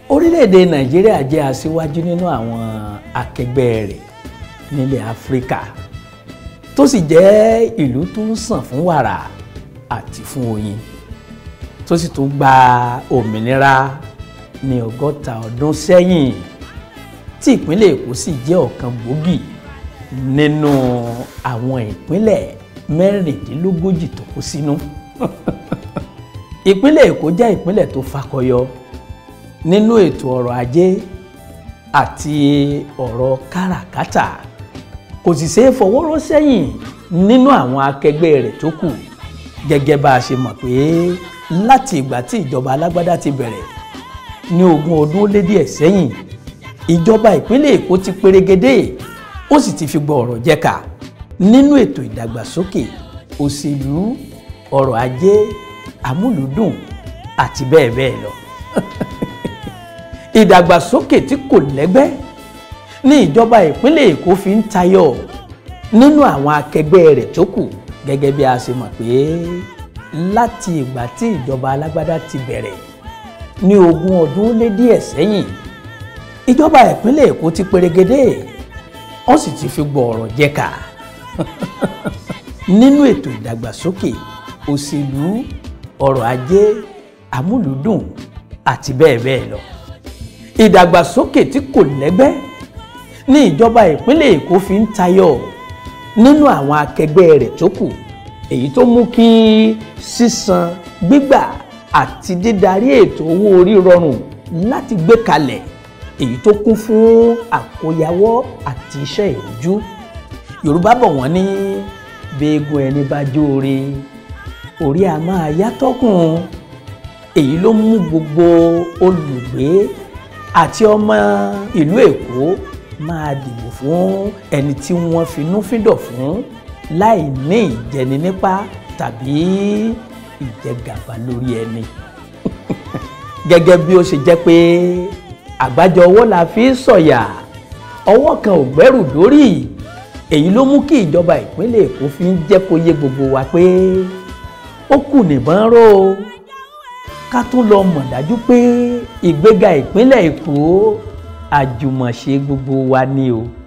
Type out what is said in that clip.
orílẹ̀-èdè nàìjíríà jẹ́ aṣíwájú nínú àwọn akẹgbẹ́ rẹ̀ nílẹ̀ áfíríkà tó sì jẹ́ ìlú tó ń sàn fún wàrà àti fún oyin tó sì tún gba òmìnira ní ọgọ́ta ọdún sẹ́yìn tí ìpínlẹ̀ èkó sì jẹ́ ọ̀kan gbòógì nínú àwọn ìpínlẹ̀ mẹ́rìndínlógójì tó kó sínú ìpínlẹ̀ èkó jẹ́ ìpínlẹ̀ tó fakọyọ nínú ètò ọrọ̀ ajé àti ọ̀rọ̀ káràkátà kò sì ṣeé fọwọ́rọ́ sẹ́yìn nínú àwọn akẹgbẹ́ rẹ̀ tó kù gẹ́gẹ́ bá a ṣe mọ̀ pé láti ìgbà tí ìjọba alágbádá ti bẹ̀rẹ̀ ní ogún ọdún ó lé díẹ̀ sẹ́yìn ìjọba ìpínlẹ̀ èkó ti perégedé ó sì ti fi gbọ́ ọ̀rọ̀ jẹ́ka nínú ètò ìdàgbàsókè òṣèlú ọrọ̀ ajé amúlùúdùn àti bẹ́ẹ̀ bẹ́ẹ̀ lọ ìdàgbàsókè tí kò lẹ́gbẹ́ ní ìjọba ìpínlẹ̀ èkó fi ń tayọ nínú àwọn akẹgbẹ́ rẹ̀ tó kù gẹ́gẹ́ bí a ṣe mọ̀ pé láti ìgbà tí ìjọba alágbádá ti bẹ̀rẹ̀ ní ogún ọdún ó lé díẹ̀ sẹ́yìn ìjọba ìpínlẹ̀ èkó ti perégedé wọ́n sì ti fi gbọ́ ọ̀rọ̀ jẹ́ka nínú ètò ìdàgbàsókè òṣèlú ọrọ̀ ajé amúlùúdùn àti bẹ́ẹ̀ bẹ́ẹ̀ lọ ìdàgbàsókè tí kò lẹ́gbẹ́ ní ìjọba ìpínlẹ̀ èkó fi ń tayọ nínú àwọn akẹgbẹ́ rẹ̀ tó kù èyí tó mú kí sísan gbígbà àti dídarí ètò owó orí rọrùn láti gbé kalẹ̀ èyí tó kún fún àkóyawọ́ àti iṣẹ́ ìrújú yorùbá bọ̀ wọ́n ní béègùn ẹni bá jóore orí a máa yátọ́kùn èyí ló mú gbogbo olùgbé àti ọmọ ìlú èkó máa dìbò fún ẹni tí wọ́n finúfíndọ̀ fún láì ní ìjẹni nípa tàbí ìjẹgàba lórí ẹni gẹ́gẹ́ bí ó ṣe jẹ́ pé àgbájọ ọwọ́ la fi ń sọ̀yà ọwọ́ kan ò gbẹ́rù dórí èyí ló mú kí ìjọba ìpínlẹ̀ èkó fi ń jẹ́ kó yé gbogbo wa pé ó kù nìbọn ró o ká tún lọ mọ̀ dájú pé ìgbéga ìpínlẹ̀ èkó àjùmọ̀ṣe gbogbo wa ni o.